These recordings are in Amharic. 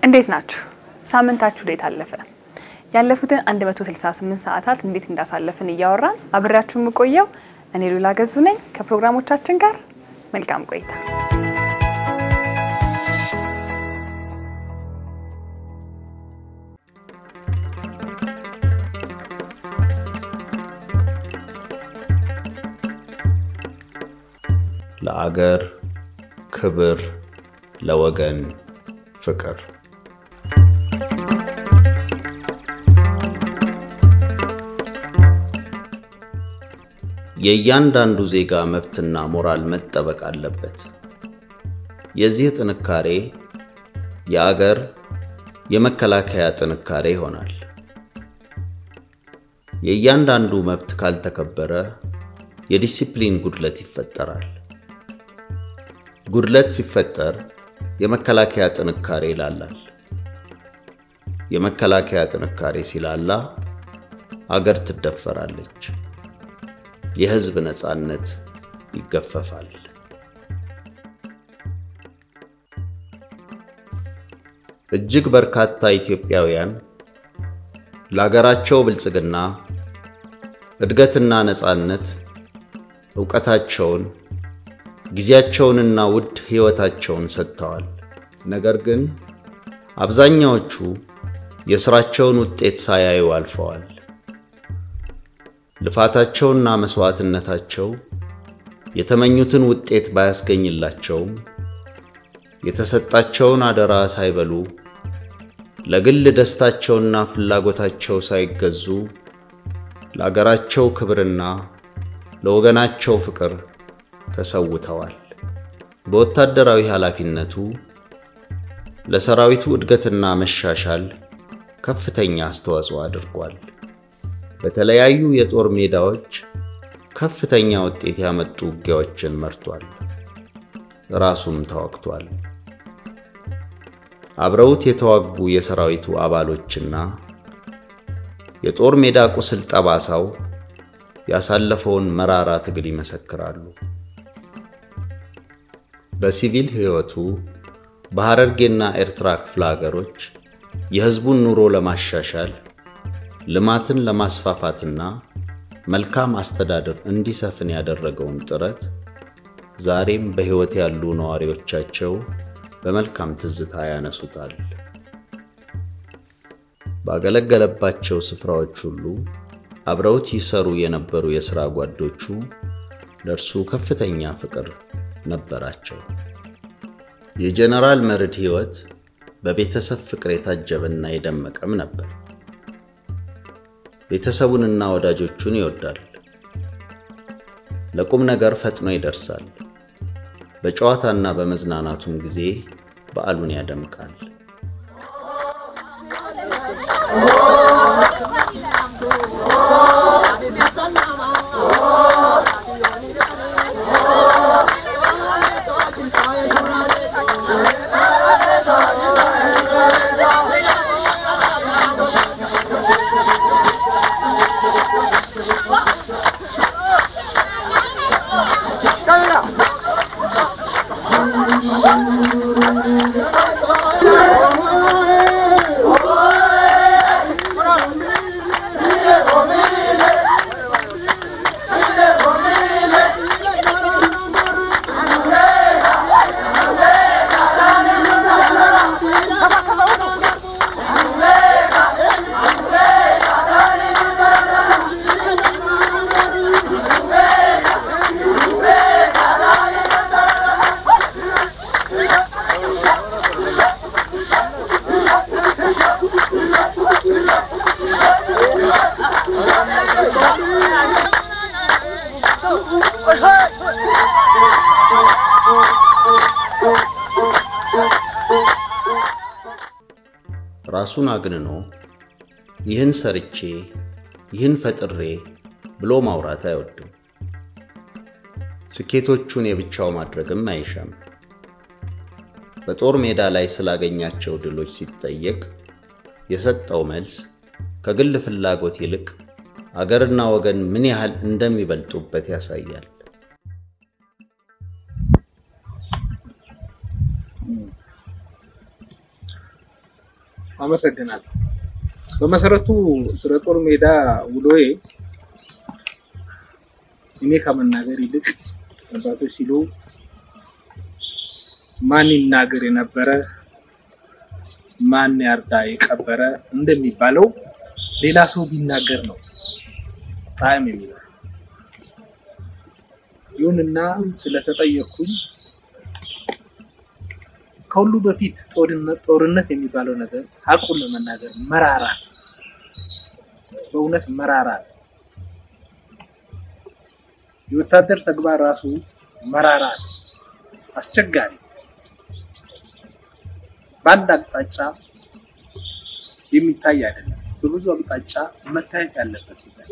እንዴት ናችሁ? ሳምንታችሁ እንዴት አለፈ? ያለፉትን 168 ሰዓታት እንዴት እንዳሳለፍን እያወራን አብሬያችሁ የምቆየው እኔ ሉላ ገዙ ነኝ። ከፕሮግራሞቻችን ጋር መልካም ቆይታ። ለአገር ክብር፣ ለወገን ፍቅር የእያንዳንዱ ዜጋ መብትና ሞራል መጠበቅ አለበት። የዚህ ጥንካሬ የአገር የመከላከያ ጥንካሬ ይሆናል። የእያንዳንዱ መብት ካልተከበረ የዲሲፕሊን ጉድለት ይፈጠራል። ጉድለት ሲፈጠር የመከላከያ ጥንካሬ ይላላል። የመከላከያ ጥንካሬ ሲላላ አገር ትደፈራለች። የሕዝብ ነፃነት ይገፈፋል። እጅግ በርካታ ኢትዮጵያውያን ለአገራቸው ብልጽግና፣ እድገትና ነፃነት ዕውቀታቸውን፣ ጊዜያቸውንና ውድ ሕይወታቸውን ሰጥተዋል። ነገር ግን አብዛኛዎቹ የሥራቸውን ውጤት ሳያዩ አልፈዋል። ልፋታቸውና መሥዋዕትነታቸው የተመኙትን ውጤት ባያስገኝላቸውም የተሰጣቸውን አደራ ሳይበሉ ለግል ደስታቸውና ፍላጎታቸው ሳይገዙ ለአገራቸው ክብርና ለወገናቸው ፍቅር ተሰውተዋል። በወታደራዊ ኃላፊነቱ ለሰራዊቱ እድገትና መሻሻል ከፍተኛ አስተዋጽኦ አድርጓል። በተለያዩ የጦር ሜዳዎች ከፍተኛ ውጤት ያመጡ ውጊያዎችን መርቷል። ራሱም ተዋግቷል። አብረውት የተዋጉ የሰራዊቱ አባሎችና የጦር ሜዳ ቁስል ጠባሳው ያሳለፈውን መራራ ትግል ይመሰክራሉ። በሲቪል ሕይወቱ በሐረርጌና ኤርትራ ክፍለ ሀገሮች የሕዝቡን ኑሮ ለማሻሻል ልማትን ለማስፋፋትና መልካም አስተዳደር እንዲሰፍን ያደረገውን ጥረት ዛሬም በሕይወት ያሉ ነዋሪዎቻቸው በመልካም ትዝታ ያነሱታል። ባገለገለባቸው ስፍራዎች ሁሉ አብረውት ይሰሩ የነበሩ የሥራ ጓዶቹ ለእርሱ ከፍተኛ ፍቅር ነበራቸው። የጀነራል መርድ ሕይወት በቤተሰብ ፍቅር የታጀበና የደመቀም ነበር። ቤተሰቡንና ወዳጆቹን ይወዳል። ለቁም ነገር ፈጥኖ ይደርሳል። በጨዋታና በመዝናናቱም ጊዜ በዓሉን ያደምቃል። ራሱን አግንኖ ይህን ሰርቼ ይህን ፈጥሬ ብሎ ማውራት አይወድም። ስኬቶቹን የብቻው ማድረግም አይሻም። በጦር ሜዳ ላይ ስላገኛቸው ድሎች ሲጠየቅ የሰጠው መልስ ከግል ፍላጎት ይልቅ አገርና ወገን ምን ያህል እንደሚበልጡበት ያሳያል። አመሰግናለሁ። በመሰረቱ ስለ ጦር ሜዳ ውሎዬ እኔ ከመናገር ይልቅ አባቶች ሲሉ ማን ይናገር የነበረ ማን ያርዳ የቀበረ እንደሚባለው ሌላ ሰው ቢናገር ነው ጣዕም የሚለው። ይሁንና ስለተጠየቅኩኝ ከሁሉ በፊት ጦርነት ጦርነት የሚባለው ነገር ሀቁን ለመናገር መራራ ነው። በእውነት መራራ ነው። የወታደር ተግባር ራሱ መራራ ነው፣ አስቸጋሪ በአንድ አቅጣጫ የሚታይ አይደለም። በብዙ አቅጣጫ መታየት ያለበት ጉዳይ።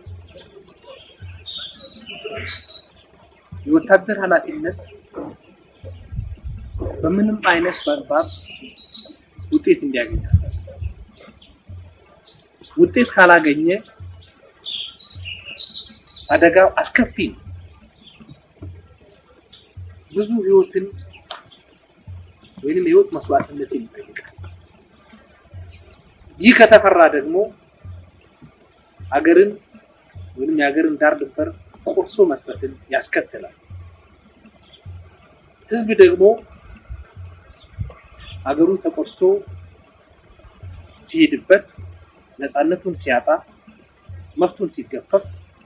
የወታደር ኃላፊነት በምንም አይነት በአግባብ ውጤት እንዲያገኝ ያስፈልጋል። ውጤት ካላገኘ አደጋው አስከፊ ነው። ብዙ ህይወትን ወይንም የህይወት መስዋዕትነትን ይጠይቃል። ይህ ከተፈራ ደግሞ ሀገርን ወይንም የሀገርን ዳር ድንበር ቆርሶ መስጠትን ያስከትላል። ህዝብ ደግሞ ሀገሩ ተቆርሶ ሲሄድበት ነፃነቱን ሲያጣ መብቱን ሲገፈፍ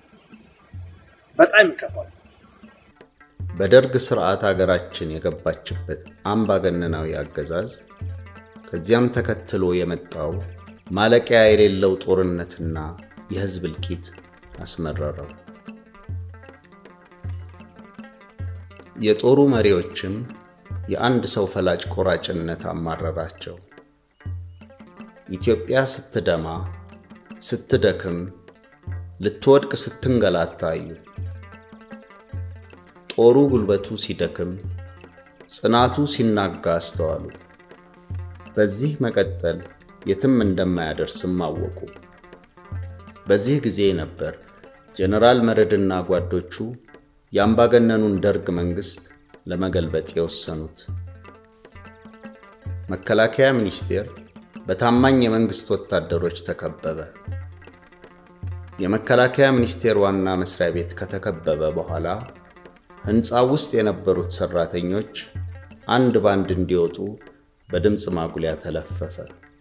በጣም ይከፋል። በደርግ ስርዓት አገራችን የገባችበት አምባገነናዊ አገዛዝ ከዚያም ተከትሎ የመጣው ማለቂያ የሌለው ጦርነትና የህዝብ እልቂት አስመረረው። የጦሩ መሪዎችም የአንድ ሰው ፈላጭ ቆራጭነት አማረራቸው። ኢትዮጵያ ስትደማ፣ ስትደክም፣ ልትወድቅ ስትንገላታ አዩ። ጦሩ ጉልበቱ ሲደክም፣ ጽናቱ ሲናጋ አስተዋሉ። በዚህ መቀጠል የትም እንደማያደርስም አወቁ። በዚህ ጊዜ ነበር ጀነራል መረድና ጓዶቹ የአምባገነኑን ደርግ መንግሥት ለመገልበጥ የወሰኑት። መከላከያ ሚኒስቴር በታማኝ የመንግሥት ወታደሮች ተከበበ። የመከላከያ ሚኒስቴር ዋና መስሪያ ቤት ከተከበበ በኋላ ሕንፃው ውስጥ የነበሩት ሠራተኞች አንድ ባንድ እንዲወጡ በድምፅ ማጉሊያ ተለፈፈ።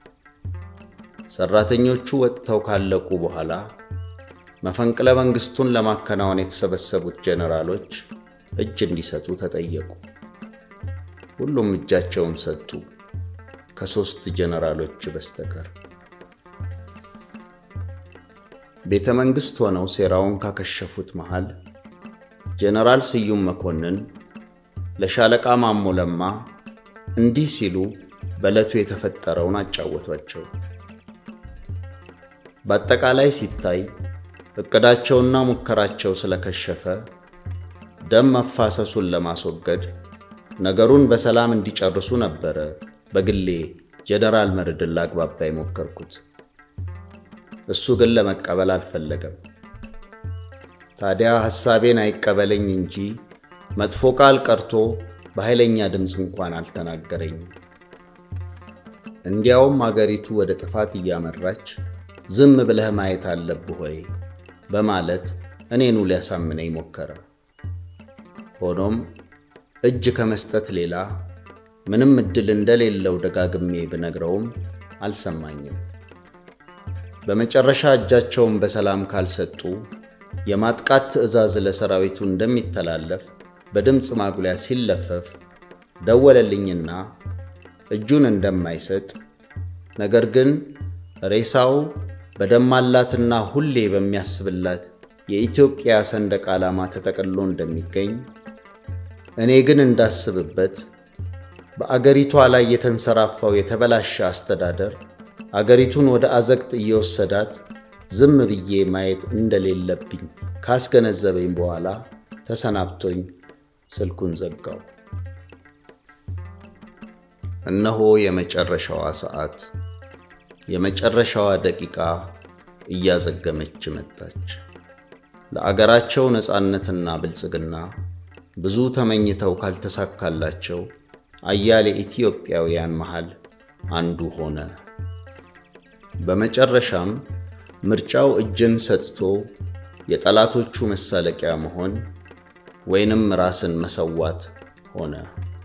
ሠራተኞቹ ወጥተው ካለቁ በኋላ መፈንቅለ መንግሥቱን ለማከናወን የተሰበሰቡት ጄኔራሎች እጅ እንዲሰጡ ተጠየቁ። ሁሉም እጃቸውን ሰጡ፣ ከሦስት ጄኔራሎች በስተቀር። ቤተ መንግሥት ሆነው ሴራውን ካከሸፉት መሃል ጄኔራል ስዩም መኮንን ለሻለቃ ማሞ ለማ እንዲህ ሲሉ በዕለቱ የተፈጠረውን አጫወቷቸው። በአጠቃላይ ሲታይ እቅዳቸውና ሙከራቸው ስለከሸፈ ደም መፋሰሱን ለማስወገድ ነገሩን በሰላም እንዲጨርሱ ነበረ በግሌ ጀነራል መርድን ላግባባ የሞከርኩት። እሱ ግን ለመቀበል አልፈለገም። ታዲያ ሐሳቤን አይቀበለኝ እንጂ መጥፎ ቃል ቀርቶ በኃይለኛ ድምፅ እንኳን አልተናገረኝም። እንዲያውም አገሪቱ ወደ ጥፋት እያመራች ዝም ብለህ ማየት አለብህ ወይ በማለት እኔኑ ሊያሳምነኝ ሞከረ። ሆኖም እጅ ከመስጠት ሌላ ምንም ዕድል እንደሌለው ደጋግሜ ብነግረውም አልሰማኝም። በመጨረሻ እጃቸውን በሰላም ካልሰጡ የማጥቃት ትዕዛዝ ለሰራዊቱ እንደሚተላለፍ በድምፅ ማጉሊያ ሲለፈፍ ደወለልኝና እጁን እንደማይሰጥ ነገር ግን ሬሳው በደማላትና ሁሌ በሚያስብላት የኢትዮጵያ ሰንደቅ ዓላማ ተጠቅልሎ እንደሚገኝ እኔ ግን እንዳስብበት በአገሪቷ ላይ የተንሰራፋው የተበላሸ አስተዳደር አገሪቱን ወደ አዘቅት እየወሰዳት ዝም ብዬ ማየት እንደሌለብኝ ካስገነዘበኝ በኋላ ተሰናብቶኝ ስልኩን ዘጋው። እነሆ የመጨረሻዋ ሰዓት፣ የመጨረሻዋ ደቂቃ እያዘገመች መጣች። ለአገራቸው ነፃነትና ብልጽግና ብዙ ተመኝተው ካልተሳካላቸው አያሌ ኢትዮጵያውያን መሃል አንዱ ሆነ በመጨረሻም ምርጫው እጅን ሰጥቶ የጠላቶቹ መሳለቂያ መሆን ወይንም ራስን መሰዋት ሆነ።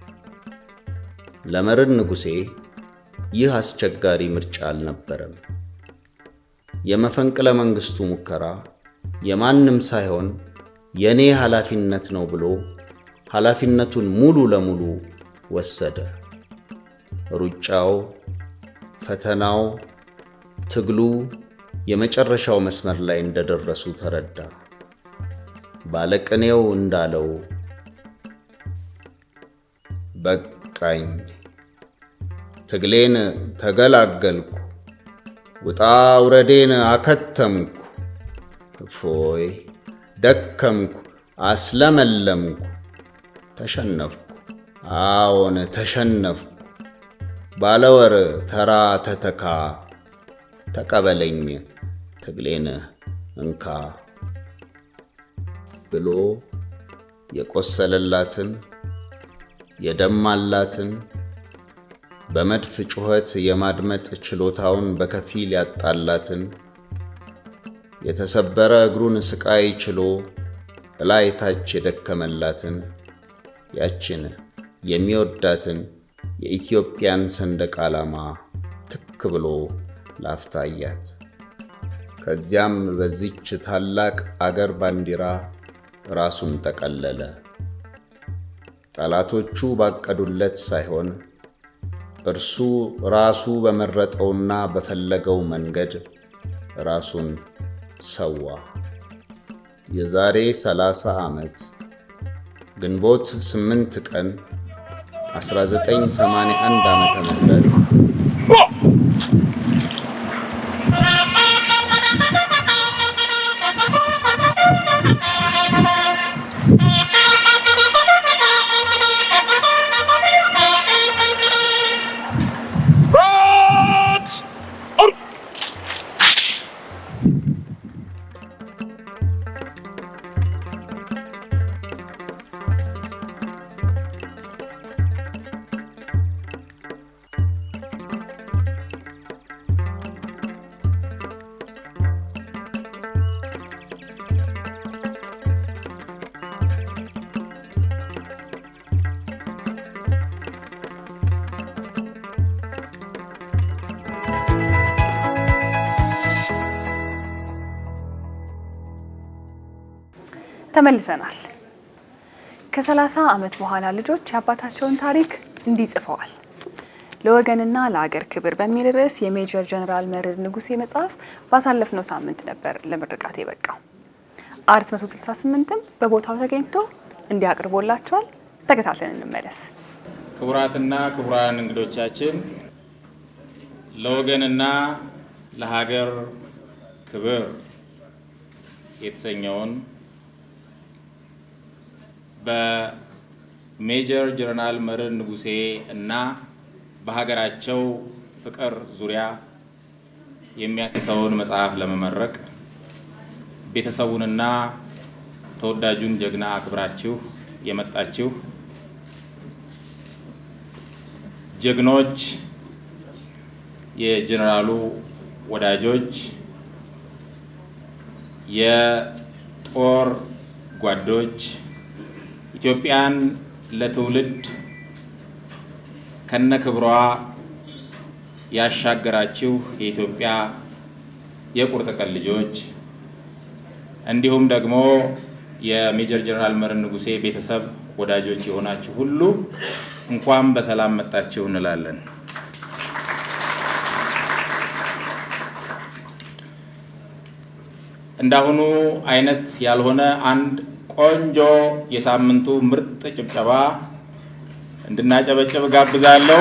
ለመርዕድ ንጉሴ ይህ አስቸጋሪ ምርጫ አልነበረም። የመፈንቅለ መንግሥቱ ሙከራ የማንም ሳይሆን የእኔ ኃላፊነት ነው ብሎ ኃላፊነቱን ሙሉ ለሙሉ ወሰደ። ሩጫው፣ ፈተናው፣ ትግሉ የመጨረሻው መስመር ላይ እንደደረሱ ተረዳ። ባለቅኔው እንዳለው በቃኝ፣ ትግሌን ተገላገልኩ፣ ውጣ ውረዴን አከተምኩ፣ እፎይ ደከምኩ፣ አስለመለምኩ፣ ተሸነፍኩ፣ አዎን ተሸነፍኩ፣ ባለወር ተራ ተተካ፣ ተቀበለኝ ትግሌን እንካ ብሎ የቆሰለላትን የደማላትን በመድፍ ጩኸት የማድመጥ ችሎታውን በከፊል ያጣላትን የተሰበረ እግሩን ስቃይ ችሎ እላይ ታች የደከመላትን ያችን የሚወዳትን የኢትዮጵያን ሰንደቅ ዓላማ ትክ ብሎ ላፍታያት። ከዚያም በዚች ታላቅ አገር ባንዲራ ራሱን ጠቀለለ። ጠላቶቹ ባቀዱለት ሳይሆን እርሱ ራሱ በመረጠውና በፈለገው መንገድ ራሱን ሰዋ። የዛሬ 30 ዓመት ግንቦት 8 ቀን 1981 ዓመተ ምህረት ተመልሰናል። ከሰላሳ ዓመት በኋላ ልጆች የአባታቸውን ታሪክ እንዲህ ጽፈዋል። ለወገንና ለአገር ክብር በሚል ርዕስ የሜጀር ጀነራል መርዕድ ንጉሴ መጽሐፍ ባሳለፍነው ሳምንት ነበር ለምርቃት የበቃው። አርት 168ም በቦታው ተገኝቶ እንዲህ አቅርቦላቸዋል። ተከታትለን እንመለስ። ክቡራትና ክቡራን እንግዶቻችን ለወገንና ለሀገር ክብር የተሰኘውን በሜጀር ጀነራል መርዕድ ንጉሴ እና በሀገራቸው ፍቅር ዙሪያ የሚያትተውን መጽሐፍ ለመመረቅ ቤተሰቡንና ተወዳጁን ጀግና አክብራችሁ የመጣችሁ ጀግኖች፣ የጀነራሉ ወዳጆች፣ የጦር ጓዶች ኢትዮጵያን ለትውልድ ከነክብሯ ያሻገራችሁ የኢትዮጵያ የቁርጥ ቀን ልጆች እንዲሁም ደግሞ የሜጀር ጀነራል መርዕድ ንጉሴ ቤተሰብ ወዳጆች የሆናችሁ ሁሉ እንኳን በሰላም መጣችሁ እንላለን። እንዳሁኑ አይነት ያልሆነ አንድ ቆንጆ የሳምንቱ ምርጥ ጭብጨባ እንድናጨበጭብ ጋብዛለሁ።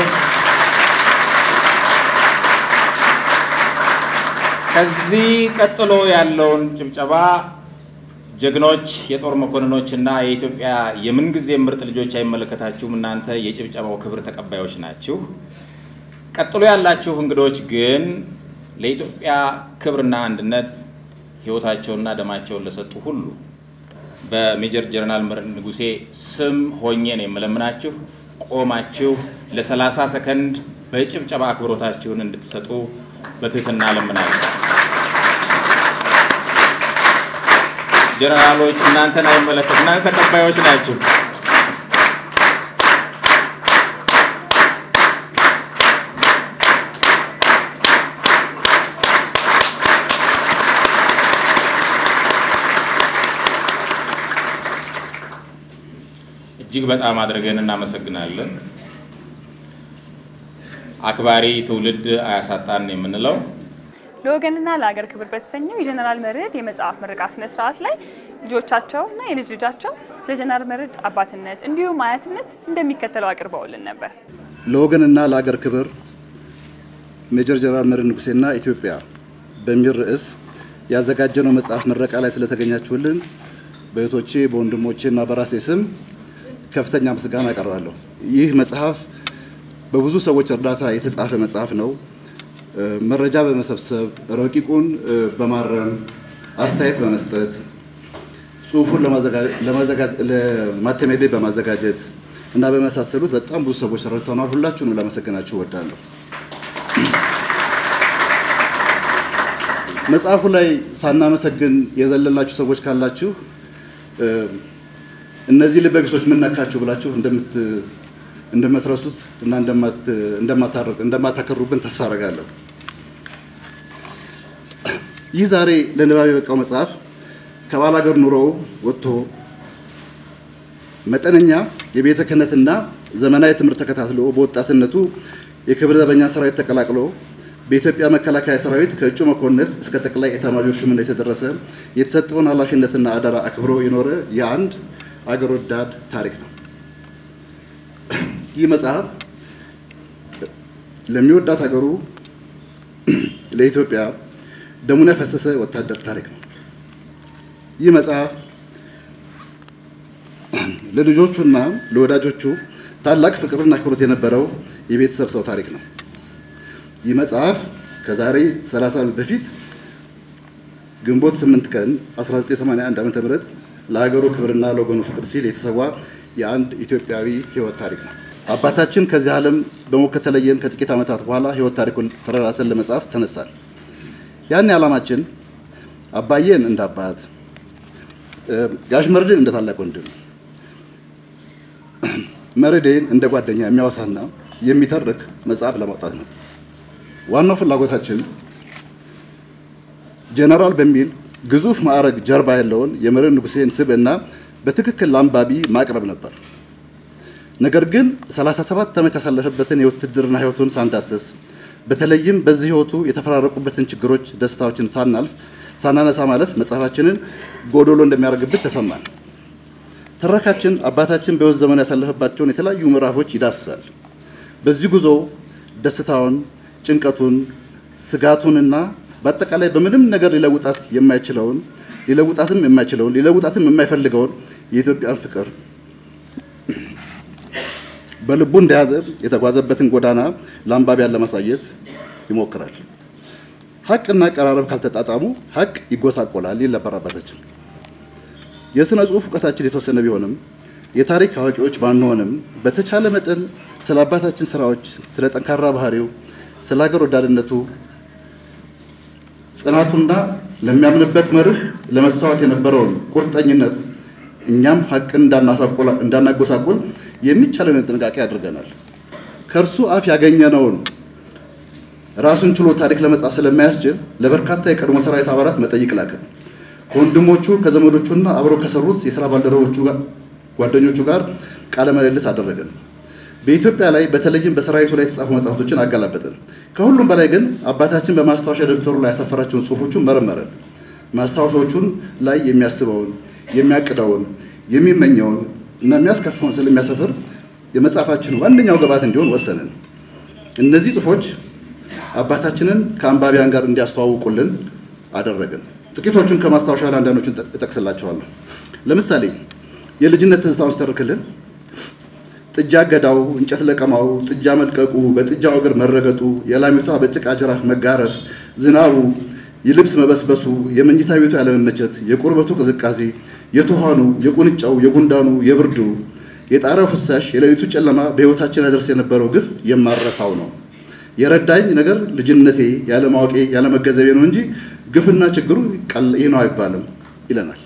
ከዚህ ቀጥሎ ያለውን ጭብጨባ ጀግኖች የጦር መኮንኖች እና የኢትዮጵያ የምንጊዜ ምርጥ ልጆች አይመለከታችሁም። እናንተ የጭብጨባው ክብር ተቀባዮች ናችሁ። ቀጥሎ ያላችሁ እንግዶች ግን ለኢትዮጵያ ክብርና አንድነት ሕይወታቸውና ደማቸውን ለሰጡ ሁሉ በሜጀር ጀነራል መርዕድ ንጉሴ ስም ሆኜ ነው የምለምናችሁ ቆማችሁ ለ30 ሰከንድ በጭብጨባ አክብሮታችሁን እንድትሰጡ በትህትና እለምናለሁ። ጀነራሎች እናንተን አይመለከት፣ እናንተ ተቀባዮች ናችሁ። እጅግ በጣም አድርገን እናመሰግናለን። አክባሪ ትውልድ አያሳጣን የምንለው ለወገንና ለሀገር ክብር በተሰኘው የጀነራል መርዕድ የመጽሐፍ ምረቃ ስነ ስርዓት ላይ ልጆቻቸው እና የልጅ ልጃቸው ስለ ጀነራል መርዕድ አባትነት እንዲሁም አያትነት እንደሚከተለው አቅርበውልን ነበር። ለወገንና ለአገር ክብር ሜጀር ጀነራል መርዕድ ንጉሴና ኢትዮጵያ በሚል ርዕስ ያዘጋጀነው መጽሐፍ ምረቃ ላይ ስለተገኛችሁልን በእህቶቼ በወንድሞቼ እና በራሴ ስም ከፍተኛ ምስጋና አቀርባለሁ። ይህ መጽሐፍ በብዙ ሰዎች እርዳታ የተጻፈ መጽሐፍ ነው። መረጃ በመሰብሰብ ረቂቁን በማረም አስተያየት በመስጠት ጽሁፉን ለማተሚያ ቤት በማዘጋጀት እና በመሳሰሉት በጣም ብዙ ሰዎች ረድተውናል። ሁላችሁንም ላመሰግናችሁ እወዳለሁ። መጽሐፉ ላይ ሳናመሰግን የዘለላችሁ ሰዎች ካላችሁ እነዚህ ልበቢሶች ምን ነካችሁ ብላችሁ እንደምትረሱት እና እንደማታከሩብን ተስፋ አደርጋለሁ። ይህ ዛሬ ለንባብ የበቃው መጽሐፍ ከባላገር ኑሮው ወጥቶ መጠነኛ የቤተ ክህነትና ዘመናዊ ትምህርት ተከታትሎ በወጣትነቱ የክብር ዘበኛ ሰራዊት ተቀላቅሎ በኢትዮጵያ መከላከያ ሰራዊት ከእጩ መኮንነት እስከ ጠቅላይ ኤታማዦር ሹምነት የተደረሰ የተሰጠውን ኃላፊነትና አደራ አክብሮ የኖረ የአንድ አገር ወዳድ ታሪክ ነው። ይህ መጽሐፍ ለሚወዳት ሀገሩ ለኢትዮጵያ ደሙን ያፈሰሰ ወታደር ታሪክ ነው። ይህ መጽሐፍ ለልጆቹና ለወዳጆቹ ታላቅ ፍቅርና አክብሮት የነበረው የቤተሰብ ሰው ታሪክ ነው። ይህ መጽሐፍ ከዛሬ 30 ዓመት በፊት ግንቦት 8 ቀን 1981 ዓ.ም ለሀገሩ ክብርና ለወገኑ ፍቅር ሲል የተሰዋ የአንድ ኢትዮጵያዊ ሕይወት ታሪክ ነው። አባታችን ከዚህ ዓለም በሞት ከተለየን ከጥቂት ዓመታት በኋላ ሕይወት ታሪኩን ተረራተን ለመጻፍ ተነሳን። ያን ዓላማችን አባዬን እንደ አባት፣ ጋሽ መርድን እንደ ታላቅ ወንድም፣ መርዴን እንደ ጓደኛ የሚያወሳና የሚተርክ መጽሐፍ ለማውጣት ነው። ዋናው ፍላጎታችን ጀነራል በሚል ግዙፍ ማዕረግ ጀርባ ያለውን የመርዕድ ንጉሴን ስብዕና በትክክል ለአንባቢ ማቅረብ ነበር። ነገር ግን 37 ዓመት ያሳለፈበትን የውትድርና ህይወቱን ሳንዳስስ በተለይም በዚህ ህይወቱ የተፈራረቁበትን ችግሮች፣ ደስታዎችን ሳናልፍ ሳናነሳ ማለፍ መጽሐፋችንን ጎዶሎ እንደሚያደርግብን ተሰማን። ትረካችን አባታችን በህይወት ዘመኑ ያሳለፈባቸውን የተለያዩ ምዕራፎች ይዳስሳል። በዚህ ጉዞ ደስታውን፣ ጭንቀቱን፣ ስጋቱንና በአጠቃላይ በምንም ነገር ሊለውጣት የማይችለውን ሊለውጣትም የማይችለውን ሊለውጣትም የማይፈልገውን የኢትዮጵያን ፍቅር በልቡ እንደያዘ የተጓዘበትን ጎዳና ለአንባቢያን ለማሳየት ይሞክራል። ሀቅና አቀራረብ ካልተጣጣሙ ሀቅ ይጎሳቆላል ይል ነበር አባታችን። የሥነ ጽሑፍ እውቀታችን የተወሰነ ቢሆንም የታሪክ አዋቂዎች ባንሆንም በተቻለ መጠን ስለ አባታችን ስራዎች፣ ስለ ጠንካራ ባህሪው፣ ስለ ሀገር ወዳድነቱ ጽናቱና ለሚያምንበት መርህ ለመሰዋት የነበረውን ቁርጠኝነት እኛም ሀቅን እንዳናጎሳቆል የሚቻለንን ጥንቃቄ አድርገናል። ከእርሱ አፍ ያገኘነውን ራሱን ችሎ ታሪክ ለመጻፍ ስለማያስችል ለበርካታ የቀድሞ ሰራዊት አባላት መጠይቅ ላክን። ከወንድሞቹ ከዘመዶቹና አብረው ከሰሩት የስራ ባልደረቦቹ ጓደኞቹ ጋር ቃለ ምልልስ አደረግን። በኢትዮጵያ ላይ በተለይም በሰራዊቱ ላይ የተጻፉ መጽሐፍቶችን አገላበጥን። ከሁሉም በላይ ግን አባታችን በማስታወሻ ደብተሩ ላይ ያሰፈራቸውን ጽሁፎቹን መረመረን። ማስታወሻዎቹን ላይ የሚያስበውን፣ የሚያቅደውን፣ የሚመኘውን እና የሚያስከፋውን ስለሚያሰፍር የመጽሐፋችን ዋነኛው ግብዓት እንዲሆን ወሰንን። እነዚህ ጽሁፎች አባታችንን ከአንባቢያን ጋር እንዲያስተዋውቁልን አደረግን። ጥቂቶቹን ከማስታወሻ ላይ አንዳንዶቹን እጠቅስላቸዋለሁ። ለምሳሌ የልጅነት ትዝታውን ስተርክልን ጥጃ ገዳው፣ እንጨት ለቀማው፣ ጥጃ መልቀቁ፣ በጥጃው እግር መረገጡ፣ የላሚቷ በጭቃ ጅራፍ መጋረፍ፣ ዝናቡ፣ የልብስ መበስበሱ፣ የመኝታ ቤቱ ያለመመቸት፣ የቁርበቱ ቅዝቃዜ፣ የትኋኑ፣ የቁንጫው፣ የጉንዳኑ፣ የብርዱ፣ የጣሪያው ፍሳሽ፣ የሌሊቱ ጨለማ በሕይወታችን ያደርስ የነበረው ግፍ የማረሳው ነው። የረዳኝ ነገር ልጅነቴ ያለማወቄ ያለመገንዘቤ ነው እንጂ ግፍና ችግሩ ይህ ነው አይባልም ይለናል።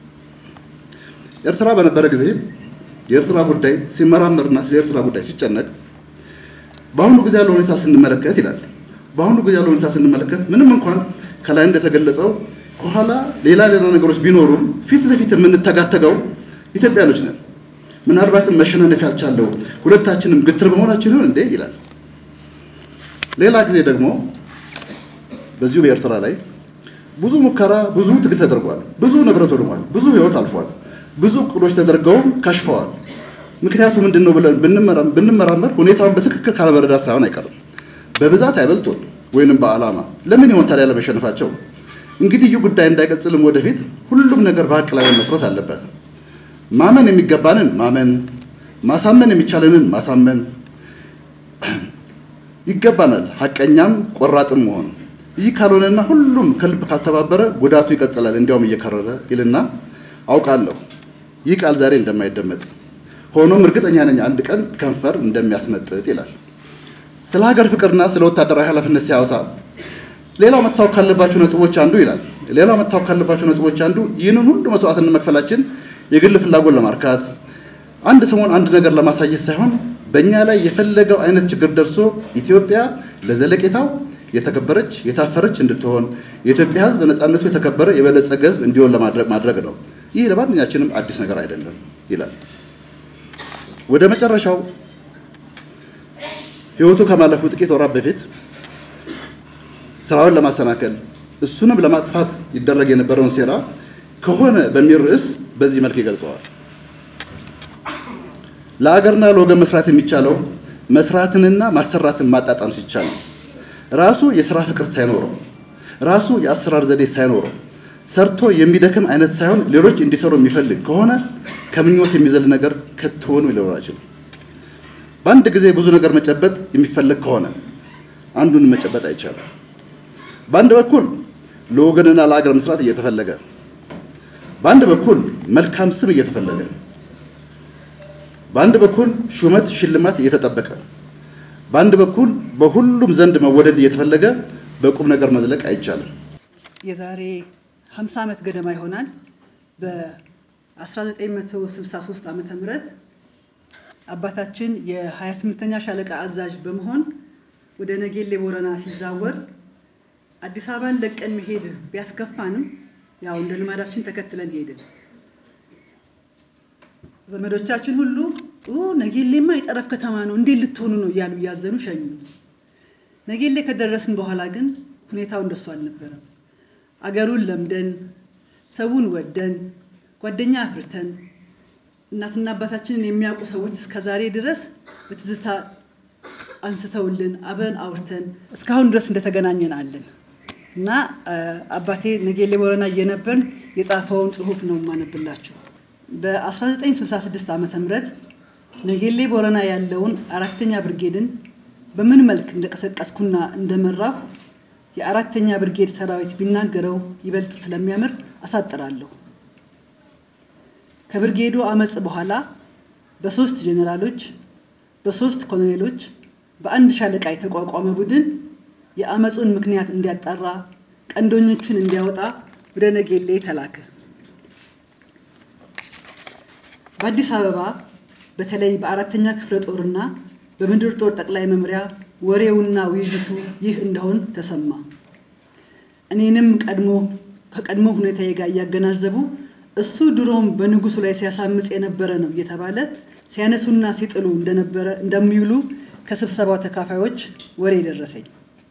ኤርትራ በነበረ ጊዜ የኤርትራ ጉዳይ ሲመራመርና ስለ ኤርትራ ጉዳይ ሲጨነቅ በአሁኑ ጊዜ ያለው ሁኔታ ስንመለከት ይላል። በአሁኑ ጊዜ ያለው ሁኔታ ስንመለከት ምንም እንኳን ከላይ እንደተገለጸው ከኋላ ሌላ ሌላ ነገሮች ቢኖሩም ፊት ለፊት የምንተጋተገው ኢትዮጵያኖች ነን። ምናልባትም መሸናነፍ ያልቻለው ሁለታችንም ግትር በመሆናችን ይሆን እንዴ ይላል። ሌላ ጊዜ ደግሞ በዚሁ በኤርትራ ላይ ብዙ ሙከራ፣ ብዙ ትግል ተደርጓል። ብዙ ንብረት ወድሟል። ብዙ ሕይወት አልፏል። ብዙ እቅዶች ተደርገውም ከሽፈዋል። ምክንያቱ ምንድን ነው ብለን ብንመራመር ሁኔታውን በትክክል ካለመረዳት ሳይሆን አይቀርም። በብዛት አይበልጡን ወይንም በዓላማ ለምን ይሆን ታዲያ ለመሸነፋቸው? እንግዲህ ይህ ጉዳይ እንዳይቀጽልም ወደፊት ሁሉም ነገር በሀቅ ላይ መመስረት አለበት። ማመን የሚገባንን ማመን፣ ማሳመን የሚቻለንን ማሳመን ይገባናል። ሀቀኛም ቆራጥም መሆን። ይህ ካልሆነና ሁሉም ከልብ ካልተባበረ ጉዳቱ ይቀጥላል፣ እንዲያውም እየከረረ ይልና አውቃለሁ ይህ ቃል ዛሬ እንደማይደመጥ ሆኖም እርግጠኛ ነኝ አንድ ቀን ከንፈር እንደሚያስመጥጥ ይላል። ስለ ሀገር ፍቅርና ስለ ወታደራዊ ኃላፊነት ሲያወሳ ሌላው መታወቅ ካለባቸው ነጥቦች አንዱ ይላል። ሌላው መታወቅ ካለባቸው ነጥቦች አንዱ ይህንን ሁሉ መስዋዕትነት መክፈላችን የግል ፍላጎት ለማርካት አንድ ሰሞን አንድ ነገር ለማሳየት ሳይሆን በእኛ ላይ የፈለገው አይነት ችግር ደርሶ ኢትዮጵያ ለዘለቄታው የተከበረች የታፈረች እንድትሆን የኢትዮጵያ ሕዝብ በነፃነቱ የተከበረ የበለጸገ ሕዝብ እንዲሆን ማድረግ ነው። ይህ ለማንኛችንም አዲስ ነገር አይደለም ይላል። ወደ መጨረሻው ህይወቱ ከማለፉ ጥቂት ወራት በፊት ስራውን ለማሰናከል እሱንም ለማጥፋት ይደረግ የነበረውን ሴራ ከሆነ በሚል ርዕስ በዚህ መልክ ይገልጸዋል። ለአገርና ለወገን መስራት የሚቻለው መስራትንና ማሰራትን ማጣጣም ሲቻል ነው። ራሱ የስራ ፍቅር ሳይኖረው ራሱ የአሰራር ዘዴ ሳይኖረው ሰርቶ የሚደክም አይነት ሳይሆን ሌሎች እንዲሰሩ የሚፈልግ ከሆነ ከምኞት የሚዘል ነገር ከቶሆኑ ሊኖር አይችልም። በአንድ ጊዜ ብዙ ነገር መጨበጥ የሚፈለግ ከሆነ አንዱን መጨበጥ አይቻልም። በአንድ በኩል ለወገንና ለሀገር መስራት እየተፈለገ፣ በአንድ በኩል መልካም ስም እየተፈለገ፣ በአንድ በኩል ሹመት ሽልማት እየተጠበቀ፣ በአንድ በኩል በሁሉም ዘንድ መወደድ እየተፈለገ በቁም ነገር መዝለቅ አይቻልም። የዛሬ 50 ዓመት ገደማ ይሆናል በ1963 ዓ ም አባታችን የ28ኛ ሻለቃ አዛዥ በመሆን ወደ ነጌሌ ቦረና ሲዛወር አዲስ አበባን ለቀን መሄድ ቢያስከፋንም ያው እንደ ልማዳችን ተከትለን ሄድን። ዘመዶቻችን ሁሉ ነጌሌማ የጠረፍ ከተማ ነው እንዴት ልትሆኑ ነው እያሉ እያዘኑ ሸኙ። ነጌሌ ከደረስን በኋላ ግን ሁኔታው እንደሱ አልነበረም። አገሩን ለምደን ሰውን ወደን ጓደኛ አፍርተን እናትና አባታችንን የሚያውቁ ሰዎች እስከ ዛሬ ድረስ በትዝታ አንስተውልን አብረን አውርተን እስካሁን ድረስ እንደተገናኘን አለን እና አባቴ ነጌሌ ቦረና እየነበርን የጻፈውን ጽሁፍ ነው የማነብላችሁ። በ1966 ዓ ም ነጌሌ ቦረና ያለውን አራተኛ ብርጌድን በምን መልክ እንደቀሰቀስኩና እንደመራሁ የአራተኛ ብርጌድ ሰራዊት ቢናገረው ይበልጥ ስለሚያምር አሳጥራለሁ። ከብርጌዱ አመፅ በኋላ በሶስት ጄኔራሎች፣ በሶስት ኮሎኔሎች፣ በአንድ ሻለቃ የተቋቋመ ቡድን የአመፁን ምክንያት እንዲያጣራ ቀንደኞቹን እንዲያወጣ ወደ ነጌሌ ተላከ። በአዲስ አበባ በተለይ በአራተኛ ክፍለ ጦርና በምድር ጦር ጠቅላይ መምሪያ ወሬውና ውይይቱ ይህ እንደሆን ተሰማ። እኔንም ቀድሞ ከቀድሞ ሁኔታዬ ጋር እያገናዘቡ እሱ ድሮም በንጉሱ ላይ ሲያሳምፅ የነበረ ነው እየተባለ ሲያነሱና ሲጥሉ እንደነበረ እንደሚውሉ ከስብሰባው ተካፋዮች ወሬ ደረሰኝ።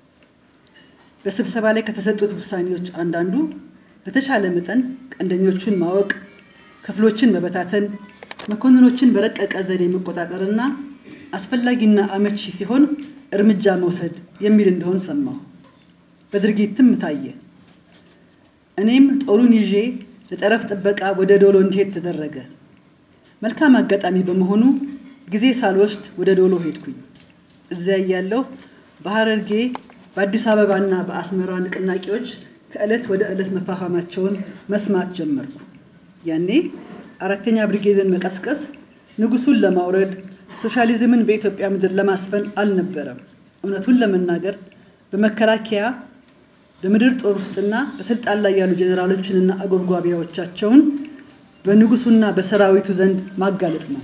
በስብሰባ ላይ ከተሰጡት ውሳኔዎች አንዳንዱ በተሻለ መጠን ቀንደኞቹን ማወቅ፣ ክፍሎችን መበታተን፣ መኮንኖችን በረቀቀ ዘዴ መቆጣጠርና አስፈላጊና አመቺ ሲሆን እርምጃ መውሰድ የሚል እንደሆን ሰማሁ። በድርጊትም ታየ። እኔም ጦሩን ይዤ ለጠረፍ ጥበቃ ወደ ዶሎ እንዲሄድ ተደረገ። መልካም አጋጣሚ በመሆኑ ጊዜ ሳልወስድ ወደ ዶሎ ሄድኩኝ። እዚያ እያለሁ በሐረርጌ በአዲስ አበባና በአስመራ ንቅናቄዎች ከዕለት ወደ ዕለት መፋፋማቸውን መስማት ጀመርኩ። ያኔ አራተኛ ብሪጌድን መቀስቀስ ንጉሱን ለማውረድ ሶሻሊዝምን በኢትዮጵያ ምድር ለማስፈን አልነበረም። እውነቱን ለመናገር በመከላከያ በምድር ጦር ውስጥና በስልጣን ላይ ያሉ ጀኔራሎችንና አጎብጓቢያዎቻቸውን በንጉሱና በሰራዊቱ ዘንድ ማጋለጥ ነው።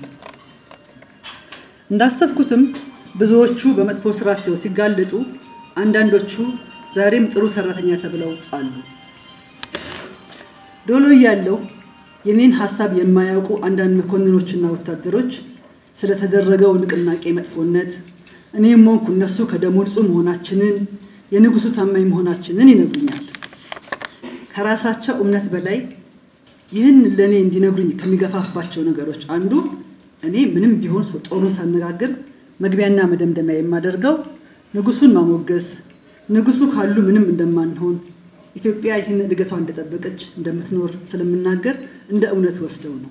እንዳሰብኩትም ብዙዎቹ በመጥፎ ስራቸው ሲጋለጡ፣ አንዳንዶቹ ዛሬም ጥሩ ሰራተኛ ተብለው አሉ። ዶሎ እያለሁ የኔን ሀሳብ የማያውቁ አንዳንድ መኮንኖችና ወታደሮች ስለተደረገው ንቅናቄ መጥፎነት እኔም ሆንኩ እነሱ ከደሙ ንጹህ መሆናችንን የንጉሱ ታማኝ መሆናችንን ይነግሩኛል። ከራሳቸው እምነት በላይ ይህን ለእኔ እንዲነግሩኝ ከሚገፋፋቸው ነገሮች አንዱ እኔ ምንም ቢሆን ሰው ጦሩን ሳነጋግር መግቢያና መደምደሚያ የማደርገው ንጉሱን ማሞገስ፣ ንጉሱ ካሉ ምንም እንደማንሆን ኢትዮጵያ ይህን እድገቷ እንደጠበቀች እንደምትኖር ስለምናገር እንደ እውነት ወስደው ነው።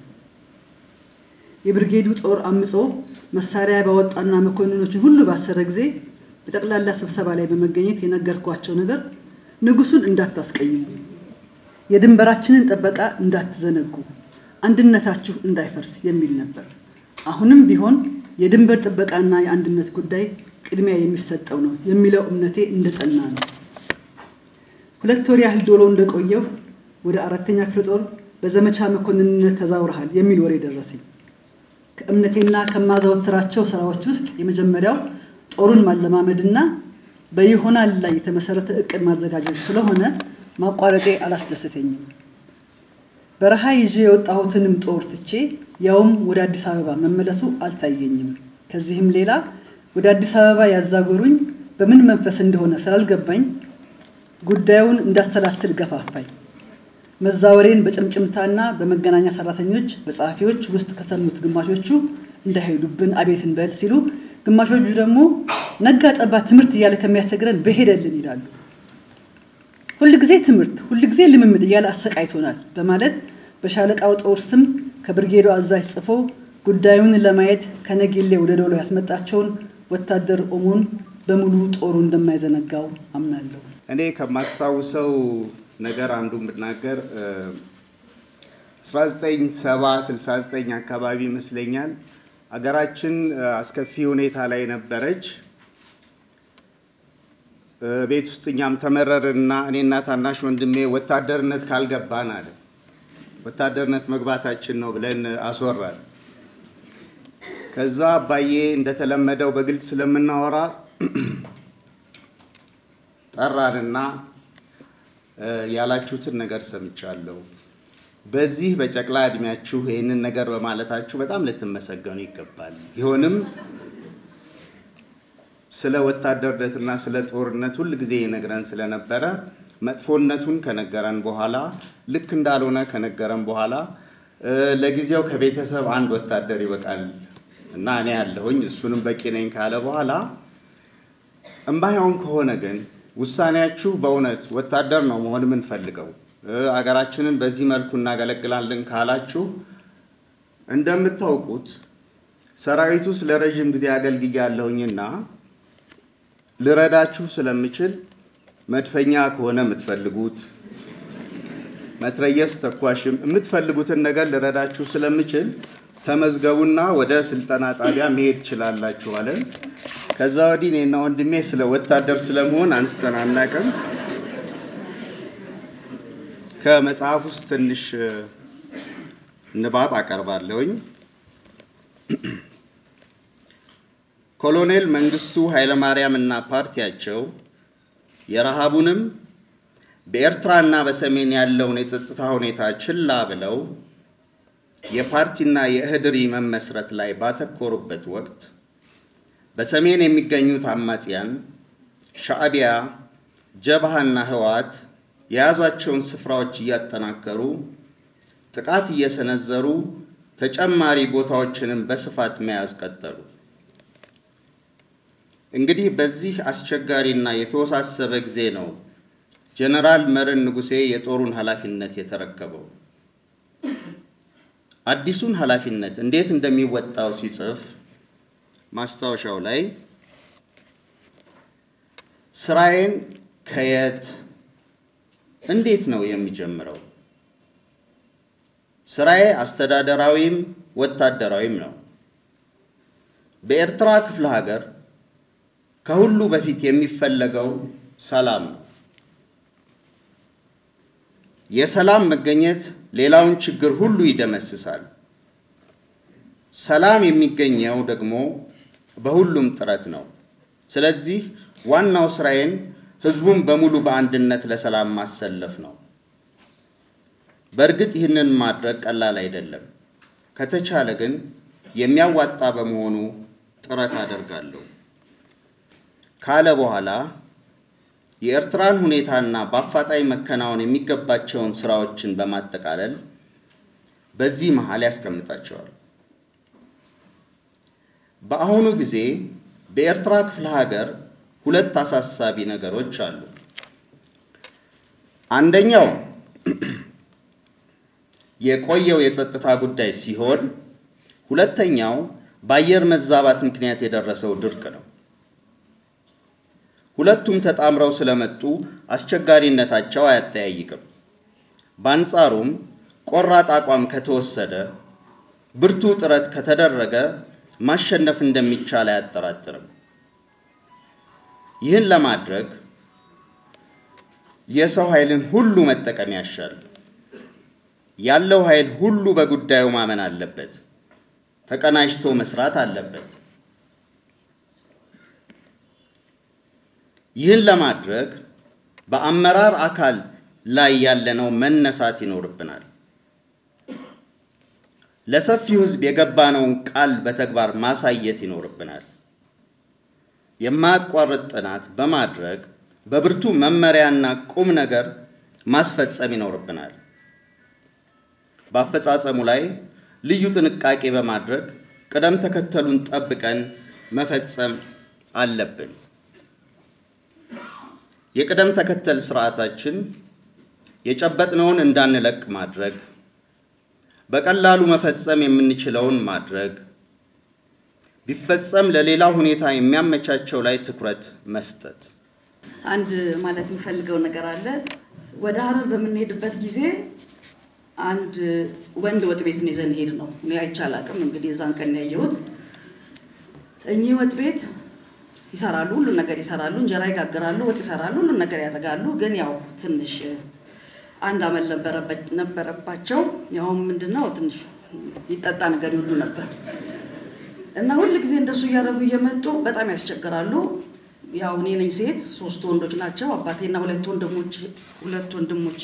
የብርጌዱ ጦር አምጾ መሳሪያ ባወጣና መኮንኖችን ሁሉ ባሰረ ጊዜ በጠቅላላ ስብሰባ ላይ በመገኘት የነገርኳቸው ነገር ንጉሱን እንዳታስቀይሙ፣ የድንበራችንን ጥበቃ እንዳትዘነጉ፣ አንድነታችሁ እንዳይፈርስ የሚል ነበር። አሁንም ቢሆን የድንበር ጥበቃና የአንድነት ጉዳይ ቅድሚያ የሚሰጠው ነው የሚለው እምነቴ እንደጸና ነው። ሁለት ወር ያህል ዶሎ እንደቆየሁ ወደ አራተኛ ክፍለ ጦር በዘመቻ መኮንንነት ተዛውረሃል የሚል ወሬ ደረሰኝ። ከእምነቴና ከማዘወትራቸው ስራዎች ውስጥ የመጀመሪያው ጦሩን ማለማመድና በይሆናል ላይ የተመሰረተ እቅድ ማዘጋጀት ስለሆነ ማቋረጤ አላስደሰተኝም። በረሃ ይዤ የወጣሁትንም ጦር ትቼ ያውም ወደ አዲስ አበባ መመለሱ አልታየኝም። ከዚህም ሌላ ወደ አዲስ አበባ ያዛጎሩኝ በምን መንፈስ እንደሆነ ስላልገባኝ ጉዳዩን እንዳሰላስል ገፋፋኝ። መዛወሬን በጭምጭምታና በመገናኛ ሰራተኞች፣ በጸሐፊዎች ውስጥ ከሰሙት ግማሾቹ እንዳይሄዱብን አቤት እንበል ሲሉ፣ ግማሾቹ ደግሞ ነጋ ጠባ ትምህርት እያለ ከሚያስቸግረን በሄደልን ይላሉ። ሁልጊዜ ትምህርት፣ ሁልጊዜ ልምምድ እያለ አሰቃይቶናል በማለት በሻለቃው ጦር ስም ከብርጌዶ አዛዥ ጽፎ ጉዳዩን ለማየት ከነጌሌ ወደ ዶሎ ያስመጣቸውን ወታደር ኦሞን በሙሉ ጦሩ እንደማይዘነጋው አምናለሁ። እኔ ከማስታውሰው ነገር አንዱ ብናገር 1970 69 አካባቢ ይመስለኛል አገራችን አስከፊ ሁኔታ ላይ ነበረች። ቤት ውስጥ እኛም ተመረርና እኔና ታናሽ ወንድሜ ወታደርነት ካልገባን አለ ወታደርነት መግባታችን ነው ብለን አስወራል። ከዛ አባዬ እንደተለመደው በግልጽ ስለምናወራ ጠራንና ያላችሁትን ነገር ሰምቻለሁ። በዚህ በጨቅላ እድሜያችሁ ይህንን ነገር በማለታችሁ በጣም ልትመሰገኑ ይገባል። ቢሆንም ስለ ወታደርነትና ስለ ጦርነት ሁል ጊዜ ይነግረን ስለነበረ መጥፎነቱን ከነገረን በኋላ ልክ እንዳልሆነ ከነገረን በኋላ ለጊዜው ከቤተሰብ አንድ ወታደር ይበቃል እና እኔ ያለሁኝ እሱንም በቂ ነኝ ካለ በኋላ እምባይሆን ከሆነ ግን ውሳኔያችሁ በእውነት ወታደር ነው መሆን የምንፈልገው አገራችንን በዚህ መልኩ እናገለግላለን ካላችሁ እንደምታውቁት ሰራዊቱ ስለ ረዥም ጊዜ አገልግያለሁኝና ልረዳችሁ ስለምችል መድፈኛ ከሆነ የምትፈልጉት መትረየስ ተኳሽም የምትፈልጉትን ነገር ልረዳችሁ ስለምችል ተመዝገቡና ወደ ስልጠና ጣቢያ መሄድ ትችላላችሁ አለን። ከዛ ወዲህ እኔና ወንድሜ ስለ ወታደር ስለመሆን አንስተን አናውቅም። ከመጽሐፍ ውስጥ ትንሽ ንባብ አቀርባለሁኝ። ኮሎኔል መንግስቱ ኃይለማርያም እና ፓርቲያቸው የረሃቡንም በኤርትራና በሰሜን ያለውን የጸጥታ ሁኔታ ችላ ብለው የፓርቲና የእህድሪ መመስረት ላይ ባተኮሩበት ወቅት በሰሜን የሚገኙት አማጽያን ሻዕቢያ፣ ጀብሃና ህወሓት የያዟቸውን ስፍራዎች እያጠናከሩ ጥቃት እየሰነዘሩ ተጨማሪ ቦታዎችንም በስፋት መያዝ ቀጠሉ። እንግዲህ በዚህ አስቸጋሪና የተወሳሰበ ጊዜ ነው ጀነራል መረን ንጉሴ የጦሩን ኃላፊነት የተረከበው። አዲሱን ኃላፊነት እንዴት እንደሚወጣው ሲጽፍ ማስታወሻው ላይ ስራዬን ከየት እንዴት ነው የሚጀምረው? ስራዬ አስተዳደራዊም ወታደራዊም ነው። በኤርትራ ክፍለ ሀገር ከሁሉ በፊት የሚፈለገው ሰላም ነው። የሰላም መገኘት ሌላውን ችግር ሁሉ ይደመስሳል። ሰላም የሚገኘው ደግሞ በሁሉም ጥረት ነው። ስለዚህ ዋናው ስራዬን ህዝቡን በሙሉ በአንድነት ለሰላም ማሰለፍ ነው። በእርግጥ ይህንን ማድረግ ቀላል አይደለም። ከተቻለ ግን የሚያዋጣ በመሆኑ ጥረት አደርጋለሁ ካለ በኋላ የኤርትራን ሁኔታና በአፋጣኝ መከናወን የሚገባቸውን ስራዎችን በማጠቃለል በዚህ መሃል ያስቀምጣቸዋል። በአሁኑ ጊዜ በኤርትራ ክፍለ ሀገር ሁለት አሳሳቢ ነገሮች አሉ። አንደኛው የቆየው የጸጥታ ጉዳይ ሲሆን፣ ሁለተኛው በአየር መዛባት ምክንያት የደረሰው ድርቅ ነው። ሁለቱም ተጣምረው ስለመጡ አስቸጋሪነታቸው አያጠያይቅም። በአንጻሩም ቆራጥ አቋም ከተወሰደ፣ ብርቱ ጥረት ከተደረገ ማሸነፍ እንደሚቻል አያጠራጥርም። ይህን ለማድረግ የሰው ኃይልን ሁሉ መጠቀም ያሻል። ያለው ኃይል ሁሉ በጉዳዩ ማመን አለበት። ተቀናጅቶ መስራት አለበት። ይህን ለማድረግ በአመራር አካል ላይ ያለነው መነሳት ይኖርብናል። ለሰፊው ሕዝብ የገባነውን ቃል በተግባር ማሳየት ይኖርብናል። የማያቋርጥ ጥናት በማድረግ በብርቱ መመሪያና ቁም ነገር ማስፈጸም ይኖርብናል። በአፈጻጸሙ ላይ ልዩ ጥንቃቄ በማድረግ ቅደም ተከተሉን ጠብቀን መፈጸም አለብን። የቅደም ተከተል ስርዓታችን የጨበጥነውን እንዳንለቅ ማድረግ፣ በቀላሉ መፈጸም የምንችለውን ማድረግ፣ ቢፈጸም ለሌላ ሁኔታ የሚያመቻቸው ላይ ትኩረት መስጠት። አንድ ማለት የሚፈልገው ነገር አለ። ወደ ሀረር በምንሄድበት ጊዜ አንድ ወንድ ወጥ ቤት ነው ይዘን ሄድ ነው። እኔ አይቼ አላውቅም። እንግዲህ የዛን ቀን ያየሁት እኚህ ወጥ ቤት ይሰራሉ፣ ሁሉን ነገር ይሰራሉ፣ እንጀራ ይጋግራሉ፣ ወጥ ይሰራሉ፣ ሁሉን ነገር ያደርጋሉ። ግን ያው ትንሽ አንድ አመል ነበረባቸው። ያውም ምንድነው ትንሽ ይጠጣ ነገር ይወዱ ነበር እና ሁል ጊዜ እንደሱ እያደረጉ እየመጡ በጣም ያስቸግራሉ። ያው እኔ ነኝ ሴት፣ ሶስት ወንዶች ናቸው፣ አባቴና ሁለት ወንድሞች ሁለት ወንድሞቼ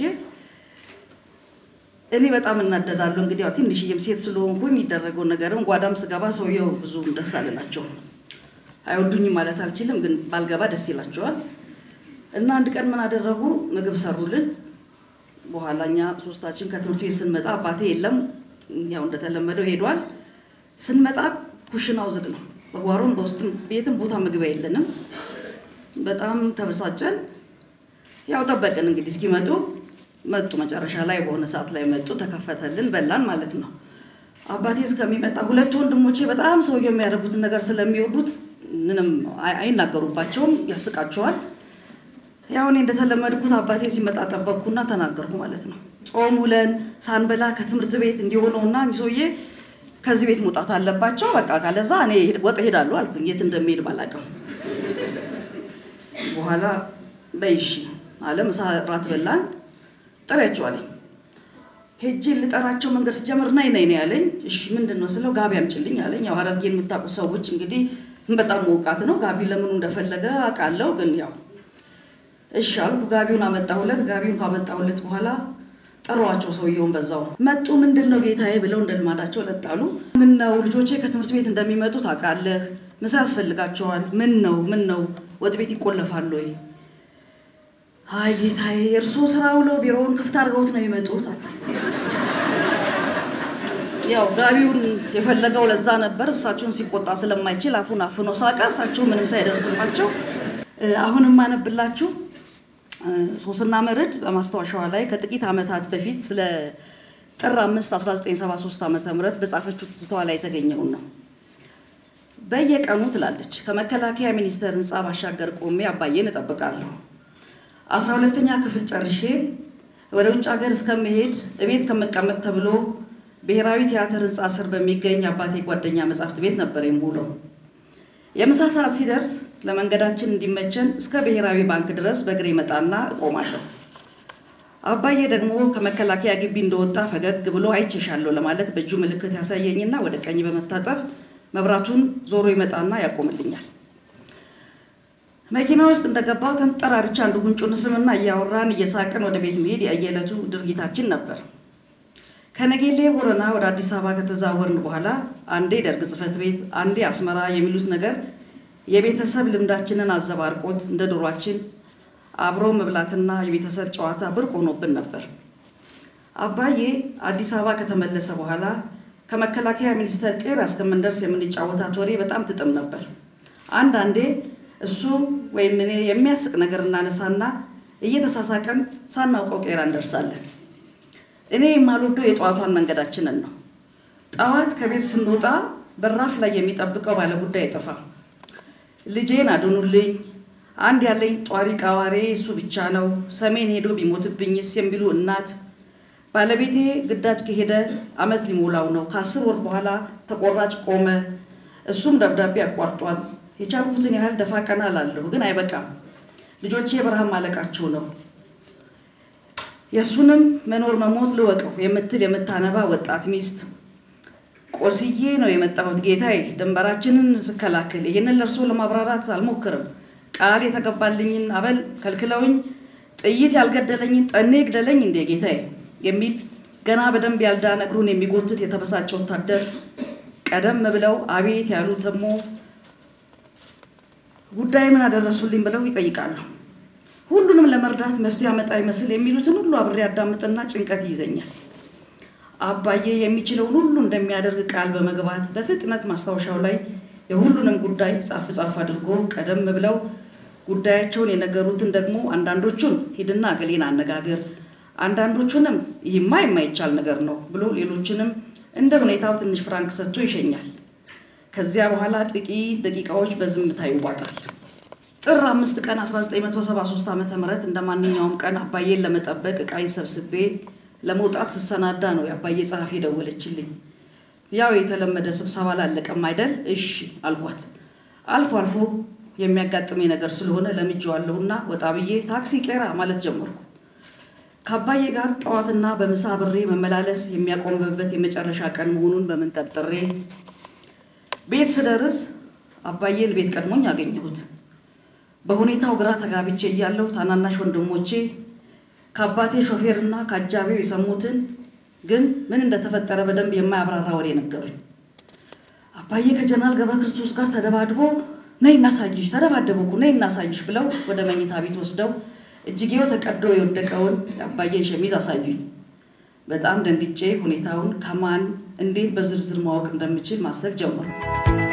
እኔ በጣም እናደዳለሁ። እንግዲህ ያው ትንሽዬም ሴት ስለሆንኩ የሚደረገው ነገርም ጓዳም ስገባ ሰውየው ብዙ ደስ አልላቸውም። አይወዱኝም ማለት አልችልም፣ ግን ባልገባ ደስ ይላቸዋል። እና አንድ ቀን ምን አደረጉ? ምግብ ሰሩልን። በኋላ እኛ ሶስታችን ከትምህርት ቤት ስንመጣ አባቴ የለም፣ ያው እንደተለመደው ሄዷል። ስንመጣ ኩሽናው ዝግ ነው። በጓሮም በውስጥም ቤትም ቦታ ምግብ የለንም። በጣም ተበሳጨን። ያው ጠበቅን እንግዲህ እስኪመጡ መጡ። መጨረሻ ላይ በሆነ ሰዓት ላይ መጡ። ተከፈተልን፣ በላን ማለት ነው። አባቴ እስከሚመጣ ሁለት ወንድሞቼ በጣም ሰውየው የሚያደርጉትን ነገር ስለሚወዱት ምንም አይናገሩባቸውም፣ ያስቃቸዋል። ያው እኔ እንደተለመድኩት አባቴ ሲመጣ ጠበቅኩና ተናገርኩ ማለት ነው። ጾም ውለን ሳንበላ ከትምህርት ቤት እንዲሆነውና ሰውዬ ከዚህ ቤት መውጣት አለባቸው። በቃ ካለዛ እኔ ወጥ ሄዳለሁ አልኩኝ። የት እንደሚሄድ ባላውቅም በኋላ በይሺ አለ። ምሳ ራት በላን። ጥሪያቸው አለኝ። ሄጄ ልጠራቸው መንገድ ስጀምር ናይ ናይ ነው ያለኝ። እሺ ምንድን ነው ስለው ጋቢ አምጭልኝ አለኝ። ያው ሐረርጌን የምታውቁ ሰዎች እንግዲህ በጣም መውቃት ነው። ጋቢ ለምኑ እንደፈለገ አውቃለሁ፣ ግን ያው እሺ አልኩ። ጋቢውን አመጣሁለት። ጋቢውን ካመጣሁለት በኋላ ጠሯቸው። ሰውየውን በዛው መጡ። ምንድን ነው ጌታዬ ብለው እንደ ልማዳቸው ለጣሉ። ምን ነው ልጆቼ ከትምህርት ቤት እንደሚመጡ ታውቃለህ፣ ምሳ ያስፈልጋቸዋል። ምን ነው ምን ነው ወጥ ቤት ይቆለፋል ወይ? አይ ጌታዬ፣ የእርስዎ ስራ ውለው ቢሮውን ክፍት አድርገውት ነው የሚመጡት አለ። ያው ጋቢውን የፈለገው ለዛ ነበር። እሳቸውን ሲቆጣ ስለማይችል አፉን አፍኖ ሳቀ። እሳቸው ምንም ሳይደርስባቸው አሁን የማነብላችሁ ሶስና መርድ በማስታወሻዋ ላይ ከጥቂት ዓመታት በፊት ስለ ጥር 5 1973 ዓ ም በጻፈችው ትዝታዋ ላይ የተገኘውን ነው። በየቀኑ ትላለች ከመከላከያ ሚኒስቴር ህንፃ ባሻገር ቆሜ አባዬን እጠብቃለሁ። አስራ ሁለተኛ ክፍል ጨርሼ ወደ ውጭ ሀገር እስከመሄድ እቤት ከመቀመጥ ተብሎ ብሔራዊ ቲያትር ህንፃ ስር በሚገኝ አባቴ ጓደኛ መጻሕፍት ቤት ነበር የምውለው። የምሳ ሰዓት ሲደርስ ለመንገዳችን እንዲመቸን እስከ ብሔራዊ ባንክ ድረስ በእግሬ መጣና እቆማለሁ። አባዬ ደግሞ ከመከላከያ ግቢ እንደወጣ ፈገግ ብሎ አይቼሻለሁ ለማለት በእጁ ምልክት ያሳየኝና ወደ ቀኝ በመታጠፍ መብራቱን ዞሮ ይመጣና ያቆምልኛል። መኪና ውስጥ እንደገባው ተንጠራርቻ አንዱ ጉንጩን ስምና እያወራን እየሳቅን ወደ ቤት መሄድ የየዕለቱ ድርጊታችን ነበር። ከነጌሌ ቦረና ወደ አዲስ አበባ ከተዛወርን በኋላ አንዴ ደርግ ጽሕፈት ቤት፣ አንዴ አስመራ የሚሉት ነገር የቤተሰብ ልምዳችንን አዘባርቆት እንደ ዶሯችን አብሮ መብላትና የቤተሰብ ጨዋታ ብርቅ ሆኖብን ነበር። አባዬ አዲስ አበባ ከተመለሰ በኋላ ከመከላከያ ሚኒስቴር ቄራ እስከምንደርስ የምንጫወታት ወሬ በጣም ትጥም ነበር። አንዳንዴ እሱ ወይም እኔ የሚያስቅ ነገር እናነሳና እየተሳሳቀን ሳናውቀው ቄራ እንደርሳለን። እኔ የማልወደው የጠዋቷን መንገዳችንን ነው። ጠዋት ከቤት ስንወጣ በራፍ ላይ የሚጠብቀው ባለጉዳይ አይጠፋም። ልጄን አድኑልኝ፣ አንድ ያለኝ ጧሪ ቃዋሬ እሱ ብቻ ነው፣ ሰሜን ሄዶ ቢሞትብኝስ የሚሉ እናት፣ ባለቤቴ ግዳጅ ከሄደ ዓመት ሊሞላው ነው፣ ከአስር ወር በኋላ ተቆራጭ ቆመ፣ እሱም ደብዳቤ አቋርጧል። የቻልኩትን ያህል ደፋ ቀና ላለሁ፣ ግን አይበቃም። ልጆቼ በረሃብ ማለቃቸው ነው። የእሱንም መኖር መሞት ልወቀው የምትል የምታነባ ወጣት ሚስት ቆስዬ ነው የመጣሁት ጌታዬ፣ ድንበራችንን ስከላከል ይህንን ለእርሶ ለማብራራት አልሞክርም። ቃል የተገባልኝን አበል ከልክለውኝ ጥይት ያልገደለኝን ጠኔ ግደለኝ እንዴ ጌታዬ የሚል ገና በደንብ ያልዳነ እግሩን የሚጎትት የተበሳጨ ወታደር ቀደም ብለው አቤት ያሉ ተሞ ጉዳይ ምን አደረሱልኝ ብለው ይጠይቃሉ። ሁሉንም ለመርዳት መፍትሄ አመጣ ይመስል የሚሉትን ሁሉ አብሬ አዳምጥና ጭንቀት ይይዘኛል። አባዬ የሚችለውን ሁሉ እንደሚያደርግ ቃል በመግባት በፍጥነት ማስታወሻው ላይ የሁሉንም ጉዳይ ጻፍ ጻፍ አድርጎ ቀደም ብለው ጉዳያቸውን የነገሩትን ደግሞ አንዳንዶቹን ሂድና ገሌን አነጋገር፣ አንዳንዶቹንም ይህማ የማይቻል ነገር ነው ብሎ ሌሎችንም እንደ ሁኔታው ትንሽ ፍራንክ ሰጥቶ ይሸኛል። ከዚያ በኋላ ጥቂት ደቂቃዎች በዝምታ ይዋጣል። ጥር አምስት ቀን 1973 ዓ ም እንደ ማንኛውም ቀን አባዬን ለመጠበቅ ዕቃዬን ሰብስቤ ለመውጣት ስሰናዳ ነው የአባዬ ጸሐፊ ደወለችልኝ። ያው የተለመደ ስብሰባ ላለቀም አይደል? እሺ አልኳት። አልፎ አልፎ የሚያጋጥመኝ ነገር ስለሆነ ለምጄዋለሁና ወጣ ብዬ ታክሲ ቄራ ማለት ጀመርኩ። ከአባዬ ጋር ጠዋትና በምሳ ብሬ መመላለስ የሚያቆምበት የመጨረሻ ቀን መሆኑን በምን ጠርጥሬ ቤት ስደርስ አባዬን ቤት ቀድሞኝ አገኘሁት። በሁኔታው ግራ ተጋብቼ እያለሁ ታናናሽ ወንድሞቼ ከአባቴ ሾፌርና ከአጃቢው የሰሙትን ግን ምን እንደተፈጠረ በደንብ የማያብራራ ወሬ ነገሩኝ። አባዬ ከጀነራል ገብረ ክርስቶስ ጋር ተደባድቦ ነይ እናሳይሽ፣ ተደባደቡ እኮ ነይ እናሳይሽ ብለው ወደ መኝታ ቤት ወስደው እጅጌው ተቀዶ የወደቀውን የአባዬን ሸሚዝ አሳዩኝ። በጣም ደንግጬ ሁኔታውን ከማን እንዴት በዝርዝር ማወቅ እንደምችል ማሰብ ጀመሩ።